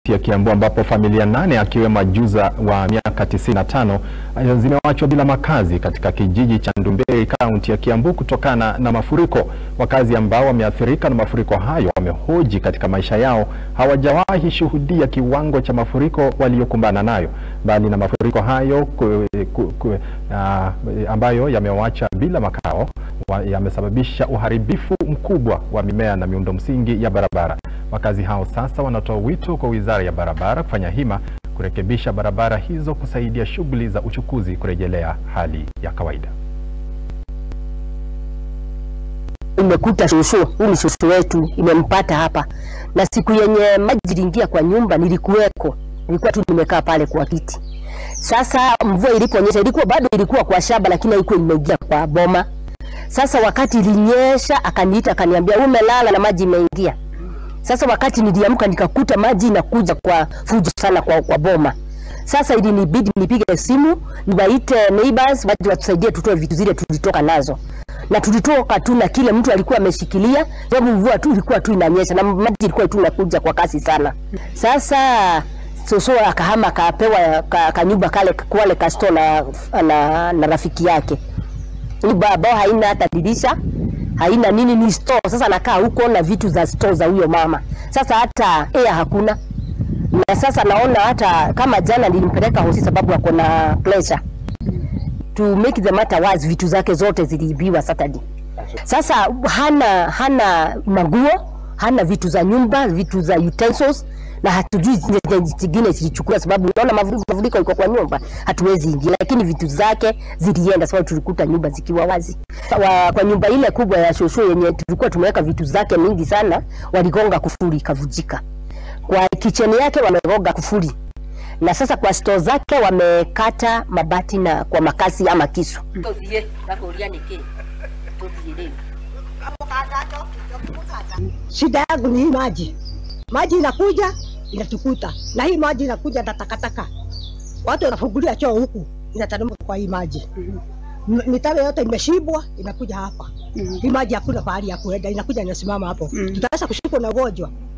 ya Kiambu ambapo familia nane akiwemo ajuza wa miaka 95 zimewachwa bila makazi katika kijiji cha Ndumbei kaunti ya Kiambu kutokana na mafuriko. Wakazi ambao wameathirika na mafuriko hayo wamehoji katika maisha yao hawajawahi shuhudia kiwango cha mafuriko waliokumbana nayo. Mbali na mafuriko hayo ku, ku, ku, uh, ambayo yamewacha bila makao yamesababisha uharibifu mkubwa wa mimea na miundo msingi ya barabara. Wakazi hao sasa wanatoa wito kwa Wizara ya Barabara kufanya hima kurekebisha barabara hizo kusaidia shughuli za uchukuzi kurejelea hali ya kawaida. Imekuta shushu, huyu ni shushu wetu, imempata hapa, na siku yenye maji iliingia kwa nyumba nilikuweko, nilikuwa tu nimekaa pale kwa kiti. Sasa mvua iliponyesha, ilikuwa bado ilikuwa kwa shamba, lakini haikuwa imeingia kwa boma. Sasa wakati ilinyesha, akaniita akaniambia, umelala na maji imeingia. Sasa wakati niliamka nikakuta maji inakuja kwa fujo sana kwa, kwa boma. Sasa ilinibidi nipige simu niwaite neighbors waje watusaidie tutoe vitu zile tulitoka nazo, na tulitoka tu na kile mtu alikuwa ameshikilia, sababu mvua tu ilikuwa tu inanyesha na maji ilikuwa tu inakuja kwa kasi sana. Sasa soso akahama akapewa ka, kanyumba kale kwale kasto na, na, na rafiki yake nyumba ambao haina hata dirisha haina nini, ni store. Sasa nakaa huko na vitu za store za huyo mama. Sasa hata air hakuna, na sasa naona hata kama jana nilimpeleka hosi sababu ako na pressure. To make the matter worse, vitu zake zote ziliibiwa Saturday. Sasa hana hana maguo, hana vitu za nyumba, vitu za utensils na hatujui zingine zilichukua, sababu unaona mafuriko iko kwa nyumba, hatuwezi ingia, lakini vitu zake zilienda, sababu tulikuta nyumba zikiwa wazi. Wa, kwa nyumba ile kubwa ya shosho yenye tulikuwa tumeweka vitu zake mingi sana, waligonga kufuri ikavujika. Kwa kicheni yake wamegonga kufuri, na sasa kwa store zake wamekata mabati na kwa makasi ama kisu. Shida yangu ni hii maji, maji inakuja inatukuta, na hii maji inakuja na takataka. Watu wanafungulia choo huku, inateremka kwa hii maji. Mitaro yote imeshibwa, inakuja hapa. Hii maji hakuna pahali ya kuenda, inakuja inasimama hapo. Tutaweza kushikwa na ugonjwa.